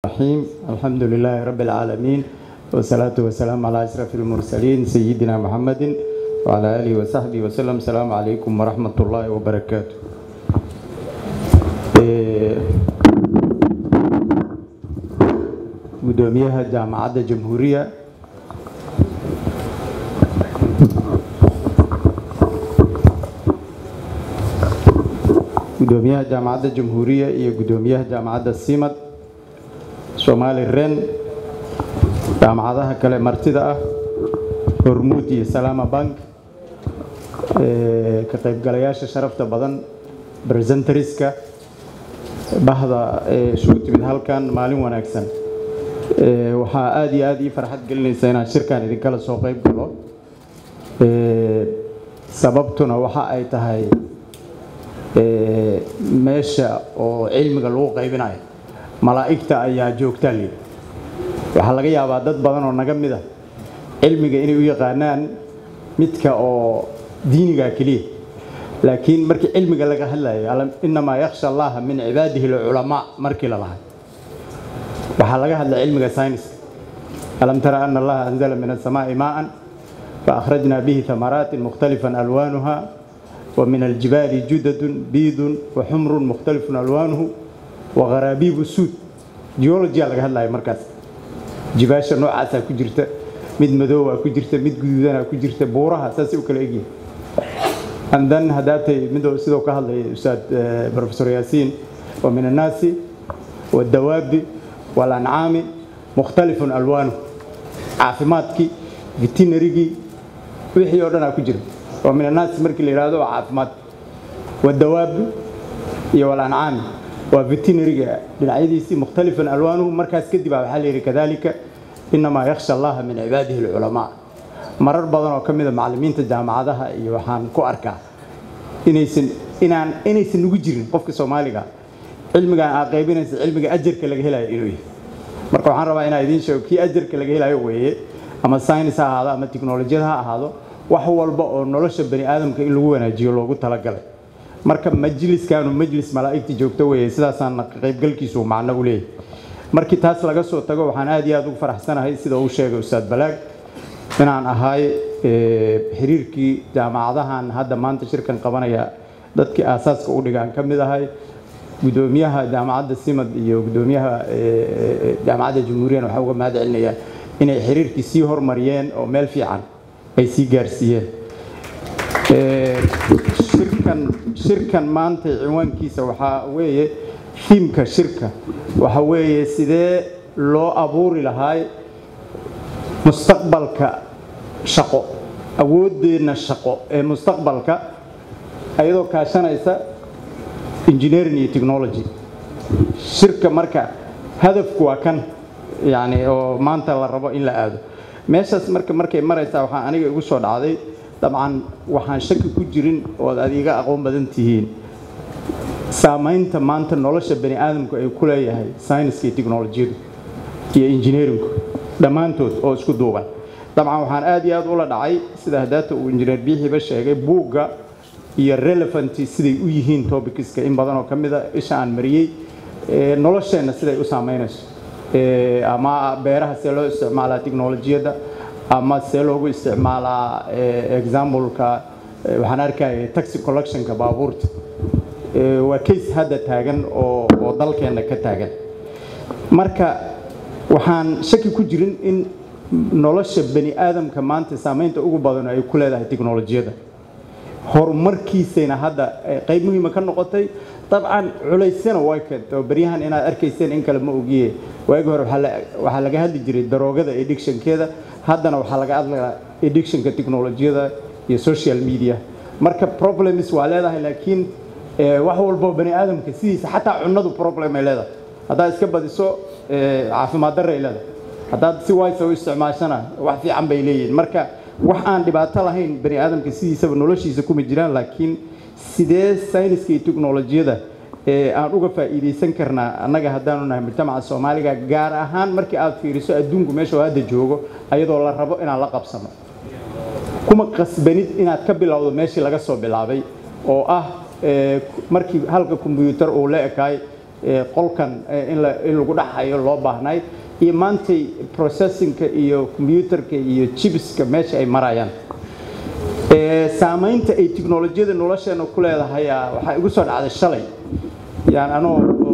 الرحيم الحمد لله رب العالمين والصلاة والسلام على أشرف المرسلين سيدنا محمد وعلى آله وصحبه وسلم السلام عليكم ورحمة الله وبركاته gudoomiyaha jaamacadda jamhuuriya gudoomiyaha jaamacadda jamhuuriya iyo gudoomiyaha jaamacadda simad soomaali ren jaamacadaha kale martida ah hormuud iyo salaama bank ka qaybgalayaasha sharafta badan presentariska bahda isugu timid halkan maalin wanaagsan waxaa aada iyo aada ii farxad gelinaysa inaan shirkan idinkala soo qayb galo sababtuna waxa ay tahay meesha oo cilmiga lagu qaybinayo malaa'igta ayaa joogtaa lii waxaa laga yaabaa dad badan oo naga mid a cilmiga inay u yaqaanaan midka oo diiniga keliya laakiin markii cilmiga laga hadlayo inamaa yakhsha allaha min cibaadihi alculamaa markii la lahay waxaa laga hadlay cilmiga sayniska alam tara ana allaha anzala min asamaa'i maa'an faakhrajna bihi thamaraatin mukhtalifan alwaanuha wa min aljibaali judadun biidun wa xumrun mukhtalifun alwaanuhu wa gharaabiibu suud geologia laga hadlaya markaas jibaasha noocaasaa ku jirta mid madoowaa ku jirta mid guduudanaa ku jirta buuraha saasay u kala egyihin andan haddaatay midoo sidoo ka hadlaya ustaad professor yaasiin wa min annaasi waddawaabi walancaami mukhtalifun alwaanu caafimaadkii veterinarygii wixii oo dhanaa ku jira wa min annaasi markii la yidhahdo waa caafimaad waddawaabi iyo walancaami waa veterinariga dhinacyadiisii mukhtalifan alwaanuhu markaas kadib a waxaa la yidhi kadalika inamaa yakhsha allaha min cibaadihi alculamaa marar badan oo ka mida macallimiinta jaamacadaha iyo waxaan ku arkaa inaysan inaan inaysan nugu jirin qofka soomaaliga cilmigan aa qaybinaysa cilmiga ajarka laga helayo inuu yahay marka waxaan rabaa inaa idiin sheego kii ajarka laga helayo weeye ama saynis ha ahaado ama tiknolojiyad ha ahaado wax walba oo nolosha bani aadamka in lagu wanaajiyo loogu talagalay marka majliskaanu majlis malaa'igta joogto weeye sidaasaan qaybgalkiisu macno u leeyahay markii taas laga soo tago waxaan aad iyo aad ugu faraxsanahay sida uu sheegay ustaad balaag inaan ahay xiriirkii jaamacadahan hadda maanta shirkan qabanaya dadkii aasaaska u dhigaan ka mid ahay gudoomiyaha jaamacadda simad iyo gudoomiyaha jaamacadda jamhuuriyana waxaa uga mahad celinayaan inay xiriirkii sii hormariyeen oo meel fiican ay sii gaarsiiyeen shirkan shirkan maanta cinwaankiisa waxaa weeye fiimka shirka waxa weeye sidee loo abuuri lahaay mustaqbalka shaqo awooddeenna shaqo ee mustaqbalka ayadoo kaashanaysa engineering iyo technology shirka marka hadafku waa kan yani oo maanta la rabo in la aado meeshaas marka markay maraysaa waxaa aniga igu soo dhacday dabcan waxaan shaki ku jirin ood aad iga aqoon badan tihiin saamaynta maanta nolosha bani aadamku ay ku leeyahay sayniska iyo technolojiyadu iyo engineeringku dhammaantood oo isku duuban dabcan waxaan aad iyo aad ula dhacay sida hadaata uu injineer biixiba sheegay buugga iyo relevanty siday u yihiin tobicska in badan oo ka mida isha aan mariyey nolosheenna siday u saamaynayso ama beeraha see loo isticmaalaa technolojiyadda ama see loogu isticmaalaa exampleka waxaan arkaya taxi collectionka baabuurta waa case hadda taagan oo oo dalkeenna ka taagan marka waxaan shaki ku jirin in nolosha bani aadamka maanta saamaynta ugu badan ay ku leedahay technolojiyadda horumarkiisayna hadda qayb muhiima ka noqotay dabcan culeysyana way keento baryahan inaad arkayseen in kale ma ogiye waagi hore waxaa laga hadli jiray daroogada eddictionkeeda haddana waxaa laga hadlaa eddictionka technolojiyada iyo social media marka problems waa leedahay laakiin wax walbo bani aadamka sidiisa xataa cunadu problem ay leedahay haddaad iska badiso caafimaad darra ay leedahay haddaad si waysa u isticmaashana wax fiican bay leeyihiin marka wax aan dhibaato lahayn bani aadamka sidiisaba noloshiisa kuma jiraan laakiin sidee sayniska iyo teknolojiyada aan uga faa'iidaysan karnaa annaga haddaanu nahay mujtamaca soomaaliga gaar ahaan markii aad fiiriso adduunku meesha hadda joogo ayadoo la rabo inaan la qabsano kuma qasbanid inaad ka bilowdo meeshii laga soo bilaabay oo ah markii halka kombyuutar uu la ekaay qolkan in lagu dhaxayo loo baahnay iyo maantay processinka iyo combyuutarka iyo jibiska meesha ay marayaan saamaynta ay tiknolojiyada nolosheena ku leedahay waxaa igu soo dhacday shalay yaan anoo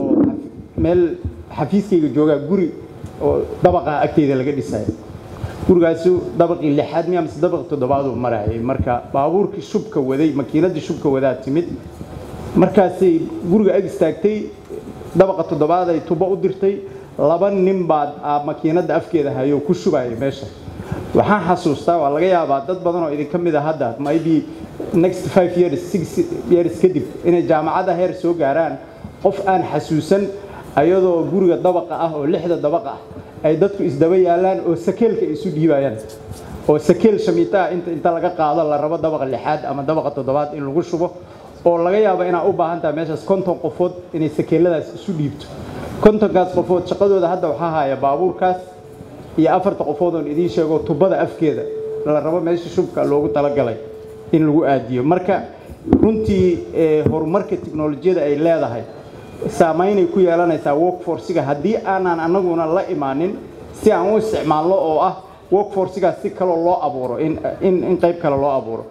meel xafiiskayga joogaa guri oo dabaqa agteyda laga dhisaya gurigaasu dabaqii lixaad miya mise dabaqii toddobaaduu marayay marka baabuurkii shubka waday makiinadii shubka wadaa timid markaasay guriga ag istaagtay dabaqa toddobaad ay tubo u dirtay laba nin baa makiinadda afkeeda hayo ku shubayay meesha waxaan xasuustaa waa laga yaabaa dad badan oo idinka mid a hadda maybe next five years six years kadib inay jaamacadda heer soo gaaraan qof aan xasuusan ayadoo guriga dabaqa ah oo lixda dabaqa ah ay dadku isdaba yaalaan oo sakeelka isu dhiibayaan oo sakeel shamiitaa inta inta laga qaado la rabo dabaqa lixaad ama dabaqa toddobaad in lagu shubo oo laga yaabo inaa u baahan tahay meeshaas konton qofood inay sakeeladaas isu dhiibto kontonkaas qofood shaqadooda hadda waxaa haya baabuurkaas iyo afarta qofood oon idiin sheego tubada afkeeda la rabo meesha shubka loogu talagalay in lagu aadiyo marka runtii horumarka tiknolojiyada ay leedahay saamaynay ku yeelanaysaa workforciga haddii aanan annaguna la imaanin si aan u isticmaalno oo ah workforcigaas si kaloo loo abuuro in qayb kale loo abuuro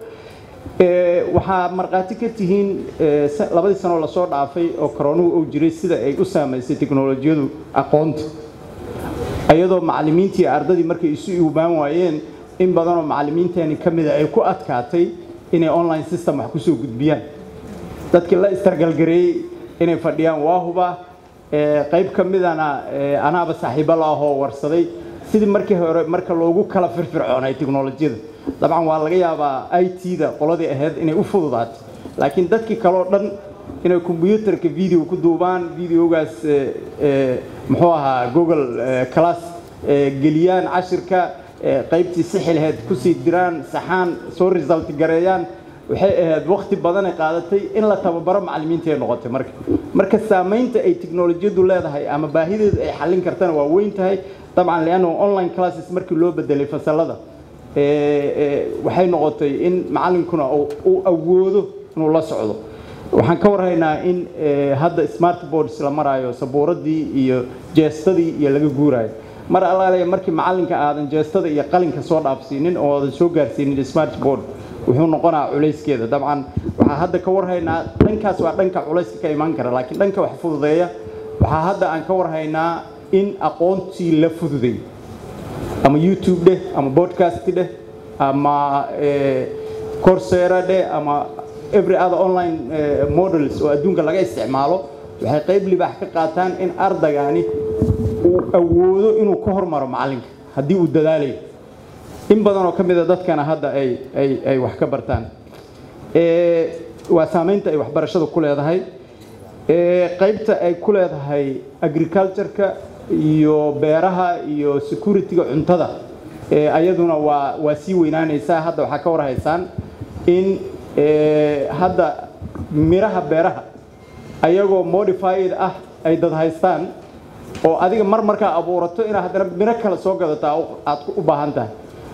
waxaa markhaati ka tihiin labadii sanoo lasoo dhaafay oo koroonuhu uu jiray sida ay u saamaysay tiknolojiyadu aqoonta iyadoo macallimiintii ardadii markay isu iubaan waayeen in badanoo macallimiinteeni ka mida ay ku adkaatay inay online system wax kusoo gudbiyaan dadkii la istargalgareeyey inay fadhiyaan waa huba qayb ka midana anaaba saaxiibo la ahoo warsaday sidii markii hore marka loogu kala firfircoonay tiknolojiyada dabcan waa laga yaabaa i t-da qoladii ahayd inay u fududaatay laakiin dadkii kaleo dhan inay kombyuutarka video ku duubaan videogaas muxuu ahaa google class geliyaan cashirka qaybtii sixilheed kusii diraan saxaan soo result gareeyaan waxay ahayd wakti badanay qaadatay in la tababaro macallimiintaay noqotay marka marka saamaynta ay tiknolojiyadu leedahay ama baahideedu ay xallin kartana waa weyn tahay dabcan leanna online classes markii loo bedelay fasalada waxay noqotay in macallinkuna uu awoodo inuu la socdo waxaan ka warhaynaa in hadda smart boards la maraayo sabuuradii iyo jeestadii iyo laga guuraayo mar allaale markii macallinka aadan jeestada iyo qalinka soo dhaafsiinin oo aadan soo gaarsiinin smart board wuxuu noqonaa culayskeeda dabcan waxaa hadda ka warhaynaa dhankaas waa dhanka culayska ka imaan kara laakiin dhanka wax fududeeya waxaa hadda aan ka warhaynaa in aqoontii la fududay ama youtube dheh ama podcast dheh ama corsera dheh ama every other online models oo adduunka laga isticmaalo waxay qayb libaax ka qaataan in ardagani uu awoodo inuu ka hormaro macallinka haddii uu dadaalayo in badan oo ka mida dadkana hadda ay ay ay wax ka bartaan waa saamaynta ay waxbarashada ku leedahay qaybta ay ku leedahay agricultureka iyo beeraha iyo securityga cuntada ayaduna waa waa sii weynaanaysaa hadda waxaa ka warhaysaan in hadda miraha beeraha ayagoo modified ah ay dad haystaan oo adiga mar markaa abuurato inaad haddana miro kale soo gadataa aad u baahan tahay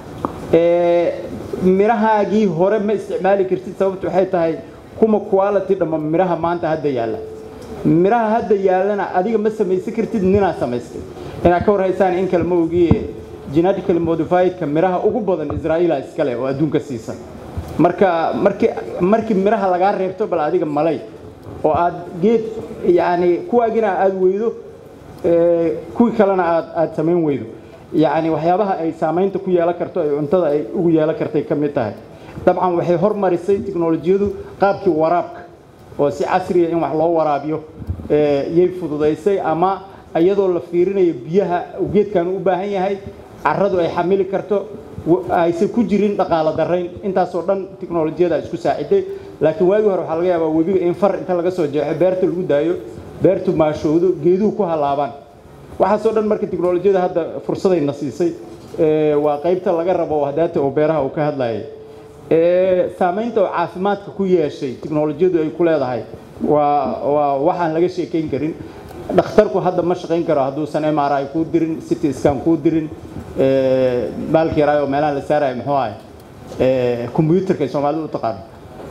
mirahaagii hore ma isticmaali kartid sababtu waxay tahay kuma quality dhamma miraha maanta hadda yaalla miraha hadda yaallana adiga ma samaysan kartid ninaa samaystay inaad ka warhaysaan in kale ma ogiye genetically modifiedka miraha ugu badan israa'iila iskale oo adduunka siisan marka markii markii miraha lagaa reebto bal adiga malay oo aad geed yacni kuwaagina aad weydo kuwii kalena aad aad samayn weydo yacni waxyaabaha ay saamaynta ku yeelan karto ay cuntada ay ugu yeelan kartay ka mid tahay dabcan waxay hormarisay tiknolojiyadu qaabkii waraabka oo si casriya in wax loo waraabiyo yay fududaysay ama iyadoo la fiirinayo biyaha geedkan u baahan yahay carradu ay xamili karto aysan ku jirin dhaqaalo darayn intaasoo dhan tiknolojiyada isku saaciday laakiin waagii hore waxaa laga yaabaa webiga in far inta laga soo jeexo beerta lagu daayo beertu maashowdo geeduhu ku halaabaan waxaasoo dhan marka tiknolojiyada hadda fursadayna siisay waa qaybta laga rabo hadaata oo beeraha uu ka hadlayay saamaynta oo caafimaadka ku yeeshay tiknolojiyadu ay ku leedahay waa waa waxaan laga sheekayn karin dhakhtarku hadda ma shaqayn karo hadduusan m r i kuu dirin city scan kuu dirin baalki yaraayo meelaha la saarayo muxuu ahay combyuutarka ay soomaalidu u taqaano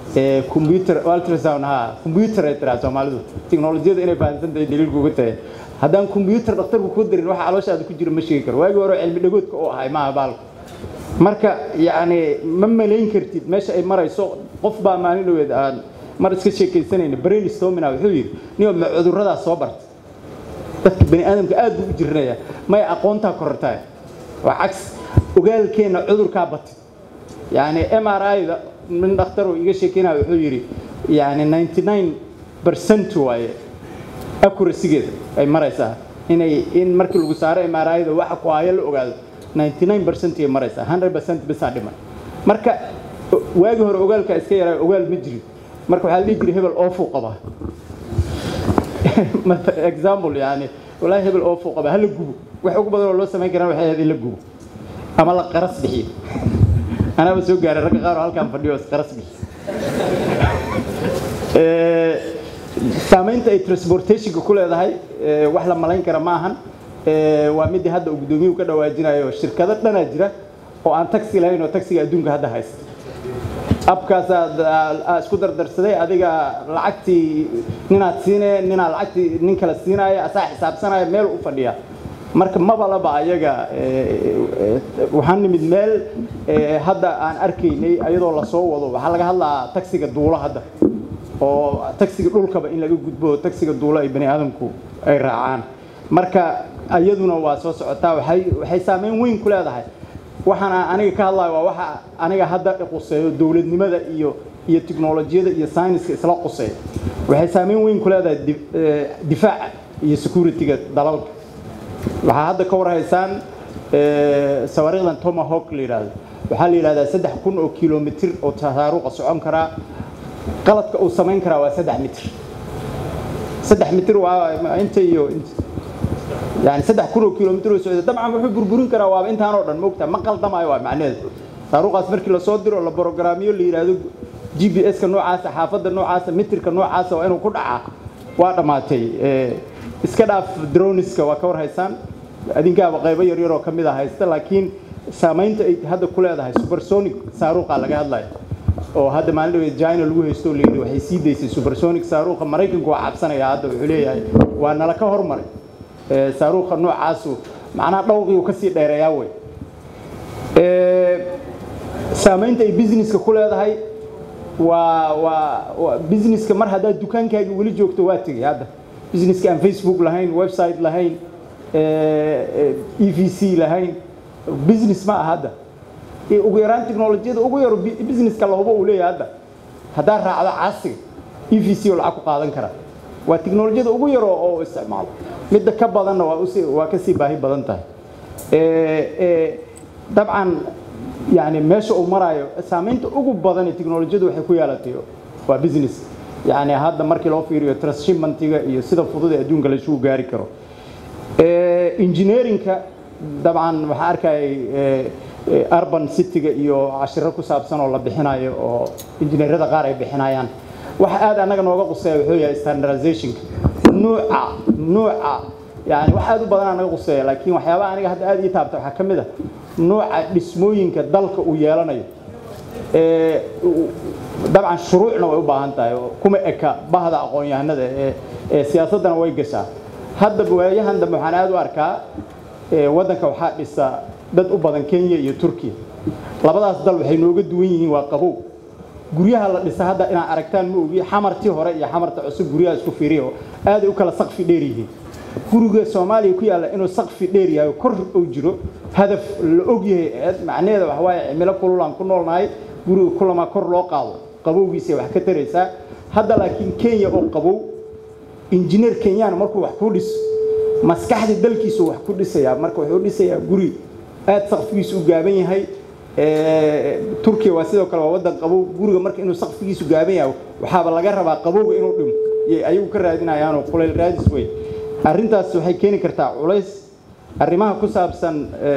computer ultrasound ha computer ay tiraa soomaalidu tiknolojiyada inay fahamsan tahay daliilku uga tahay haddaan computer dhakhtarku ku darin waxa calooshaada ku jira ma sheegi karo waagii hore cilmi dhagoodka oo ahay maaha baalku marka yacni ma malayn kartid meesha ay marayso qof baa maalin dhaweed aan mar iska sheekaysanayna brain stomina wuxuu yidhi niyo ma cudurradaas soo barta dadka bani aadamka aad buu u jirinaya may aqoontaa korortaa waa cags ogaalkeenna cudurkaa batay yacni m r i-da min dhakhtaroo iga sheekeynaya wuxuu yidhi yacni ninety nine percent waaye accuracygeeda ay maraysaa inay in markii lagu saaro m r i-da waxa ku haya la ogaado 99 percent ay maraysaa 100 percent bisaa dhiman marka waagii hore ogaalka iska yaraa ogaal ma jirin marka waxaa la dhihi jiray hebel oofuu qabaa example yani walaahi hebel oofuu qabaa hala gubo wax ugu badan oo loo samayn karaan waxay ahayd in la gubo ama la qaras bixiyo anaaba soo gaaray ragga qaar oo halkaan fadhiyo is qaras bixiyo saamaynta ay transportationka ku leedahay wax la malayn kara ma ahan waa midii hadda uu guddoomiyuhu ka dhawaajinayo shirkado dhanaa jira oo aan taxi lahayn oo taxiga adduunka hadda haysta abkaasaa isku dardarsaday adiga lacagtii ninaad siine ninaa lacagtii nin kale siinaya asaa xisaabsanaya meel u fadhiya marka mabalaba ayaga waxaan nimid meel hadda aan arkaynay ayadoo lasoo wado waxaa laga hadlaa taxiga duulo hadda oo taxiga dhulkaba in laga gudbo taxiga duulo ay bani aadamku ay raacaan marka iyaduna waa soo socotaa waxay waxay saameyn weyn ku leedahay waxaan aniga ka hadlayo waa waxa aniga hadda quseeyo dowladnimada iyo iyo tiknolojiyada iyo sayniska isla quseeya waxay saameyn weyn ku leedahay difaaca iyo securityga dalalka waxaa hadda ka warhaysaan sawaariikhdan tomahawk la yidhaahdo waxaa la yidhahdaa saddex kun oo kilomitr oo tasaaruqa socon karaa qaladka uu samayn karaa waa saddex mitr saddex mitr waa inta iyo inta يعني سدح كيلو كيلومتر وسعودي طبعا wuxuu burburin karaa waa intaan oo dhan moogta ma qaldamayo waa macnaheedu taariikhdaas markii la soo diro la programyo la yiraahdo GPS ka noocaas xaafadda noocaas mitirka noocaas waa inuu ku dhacaa waa dhamaatay ee iska dhaaf droneska waa ka war haysaan adinkaaba qaybo yar yar oo kamid ah haysta laakiin saamaynta ay hadda ku leedahay supersonic saaruuqa laga hadlayo oo hadda maalin dhaweed China lagu haysto leeyahay waxay sii daysay supersonic saaruuqa Mareykanku waa cabsanaya hadda wuxuu leeyahay waa nala ka hormaray saaruuqa noocaasu macnaha dhowqii uu ka sii dheereeyaa wey saamaynta ay businesska ku leedahay waa waa businesska mar haddaad dukaankaagii weli joogto waa tegay hadda businesska aan facebook lahayn website lahayn e v c lahayn business ma aha hadda ugu yaraan teknolojiyada ugu yaro businesska lahubo uu leeyahay hadda haddaad raacdo caasiga e v c oo lacag ku qaadan karaa waa teknolojiyada ugu yaro oo isticmaalo midda ka badanna waa usi waa ka sii baahi badan tahay dabcan yani meesha uu marayo saamaynta ugu badan ee teknolojiyadu waxay ku yeelatay waa business yani hadda markii loo fiiriyo transshipmentiga iyo sida fudud ee adduunka laisugu gaari karo engineeringka dabcan waxaa arkayay urban cityga iyo cashiro ku saabsan oo la bixinayo oo injineerada qaar ay bixinayaan waxa aad anaga nooga quseeya wuxuu yahay standardizationka nuuca nuuca yani wax aad u badan anaga quseeya laakiin waxyaabaha aniga hadda aad ii taabta waxaa ka mid ah nuuca dhismooyinka dalka uu yeelanayo dabcan shuruucna way u baahan tahay kuma eka bahda aqoon-yahanada ee ee siyaasaddana way gashaa hadda waayahan dambe waxaan aad u arkaa waddanka waxaa dhisa dad u badan kenya iyo turkiya labadaas dal waxay nooga duwan yihiin waa qabow guryaha la dhisa hadda inaad aragtaan ma ogi xamartii hore iyo xamarta cusub guryaha isku fiiriyo aaday u kala saqfi dheer yihiin guriga soomaaliya ku yaalla inuu saqfi dheer yahay kor uu jiro hadaf la og yahay macnaheeda waxa waaye cimilo kululaan ku noolnahay guriga kulamaa kor loo qaado qabowgiisa wax ka taraysaa hadda laakiin kenya oo qabow injineer kenyaan markuu wax ku dhiso maskaxda dalkiisu wax ku dhisayaa marka wuxuu dhisayaa guri aad saqfigiisu u gaaban yahay turkiya waa sidoo kale waa waddan qabow guriga marka inuu saqfigiisu gaaban yahay waxaaba laga rabaa qabowga inuu dhimo ayagu ka raadinayaanoo kulayl raadis wey arrintaas waxay keeni kartaa culays arrimaha ku saabsan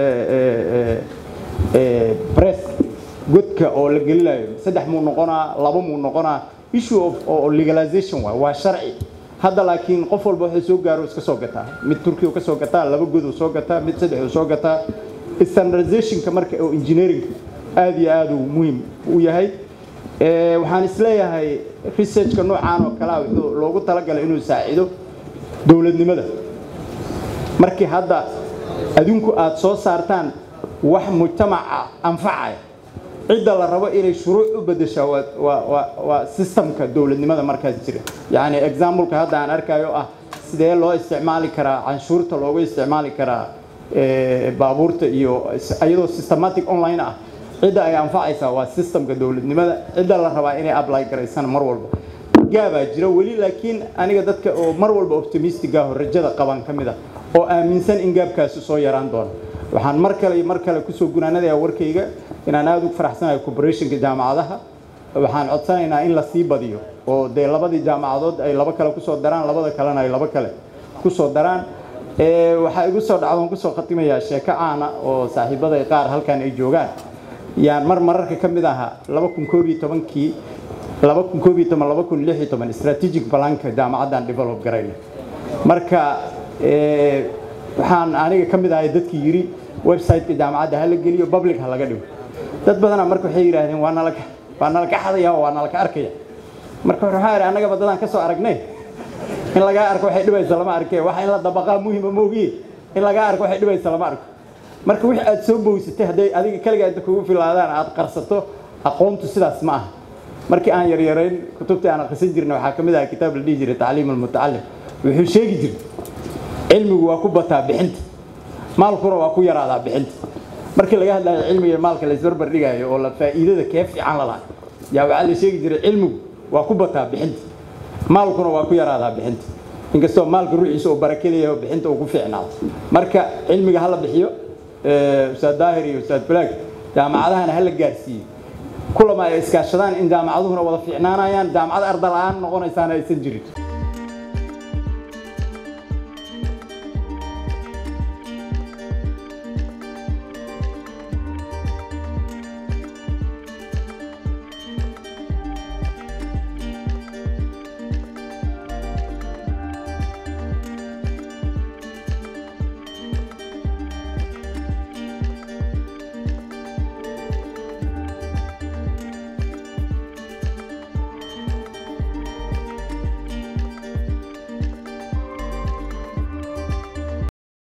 bress godka oo la gelinayo saddex muu noqonaa laba muu noqonaa issue of oo legalization waa waa sharci hadda laakiin qof walba wuxuu soo gaaro iska soo gataa mid turkiya uu ka soo gataa laba god uu soo gataa mid saddex uu soo gataa standardizationka marka oo engineering aad iyo aad uu muhiim u yahay waxaan isleeyahay researchka noocaan oo kalea wuxuu loogu talagalay inuu saacido dowladnimada markii hadda adinku aad soo saartaan wax mujtamaca anfacaya cidda la rabo inay shuruuc u bedeshaa waa systemka dowladnimada markaas jira yacni exampleka hadda aan arkayo ah sidee loo isticmaali karaa canshuurta loogu isticmaali karaa baabuurta iyo iyadoo systematic online ah cidda ay anfacaysaa waa systemka dowladnimada cidda la rabaa inay apply garaysana mar walba gaabaa jira weli laakiin aniga dadka oo mar walba optimistic ah oo rajada qaban ka mid ah oo aaminsan in gaabkaasi soo yaraan doono waxaan mar kale iyo mar kale kusoo gunaanadayaa warkayga inaan aada ugu faraxsanahay corporationka jaamacadaha waxaan codsanaynaa in la sii badiyo oo dee labadii jaamacadood ay laba kale kusoo daraan labada kalena ay laba kale kusoo daraan waxaa igu soo dhacdoon kusoo khatimayaa sheeko caana oo saaxiibaday qaar halkan ay joogaan yaan mar mararka ka mid ahaa laba kun koob iyo tobankii laba kun koob iyo toban laba kun lix iyo toban strategic balanka jaamacaddan develop garayna marka waxaan aniga ka mid ahay dadkii yidhi website-ka jaamacadda ha la geliyo public ha laga dhigo dad badana marka waxay yidhaahdeen waa nala waa nalaka xadaya waa nalaka arkaya marka waxaa idhi annagaba dadaan ka soo aragnay in lagaa arko waxay dhibaysa lama arke waxa in la dabaqaa muhima moogiye in lagaa arko waxay dhibaysa lama arko marka wixii aad soo bowisatay hadday adiga kaligaa inta kugu filaadaan aad qarsato aqoontu sidaas ma aha markii aan yaryarayn kutubtii aan akhrisan jirna waxaa ka mid aha kitaab la dhihi jiray tacliim almutacalim wuxuu sheegi jiray cilmigu waa ku bataa bixinta maalkuna waa ku yaraadaa bixinta markii laga hadlayo cilmiga maalka la isbarbar dhigaayo oo la faa'iidada kee fiican la lahay yaa waxaa la sheegi jiray cilmigu waa ku bataa bixinta maalkuna waa ku yaraadaa bixinta inkastoo maalka ruuxiisa uu barakelayaho bixinta uu ku fiicnaado marka cilmiga hala bixiyo ustaad daahir iyo ustaad falaag jaamacadahana hala gaarsiiyo kulama ay iskaashadaan in jaamacaduhuna wada fiicnaanayaan jaamacad arda la-aan noqonaysaana aysan jirin